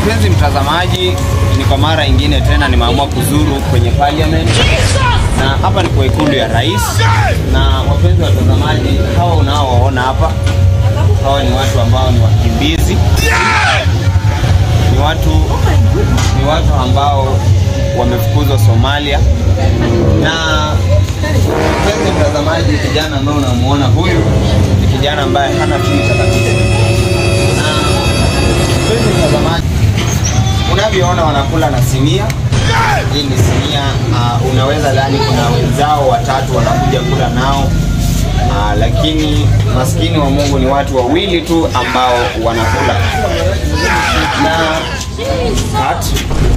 Mpenzi mtazamaji, ni kwa mara ingine tena nimeamua kuzuru kwenye parliament na hapa ni kwa ikulu ya rais. Na wapenzi watazamaji, hawa unaowaona hapa, hawa ni watu ambao ni wakimbizi, ni watu ni watu ambao wamefukuzwa Somalia. Na mpenzi mtazamaji, kijana ambaye unamuona huyu ni kijana ambaye hana future kabisa. Na mpenzi mtazamaji, unavyoona wanakula na sinia. Hii ni sinia uh, unaweza dhani kuna wenzao watatu wanakuja kula nao uh, lakini maskini wa Mungu ni watu wawili tu ambao wanakula na cut.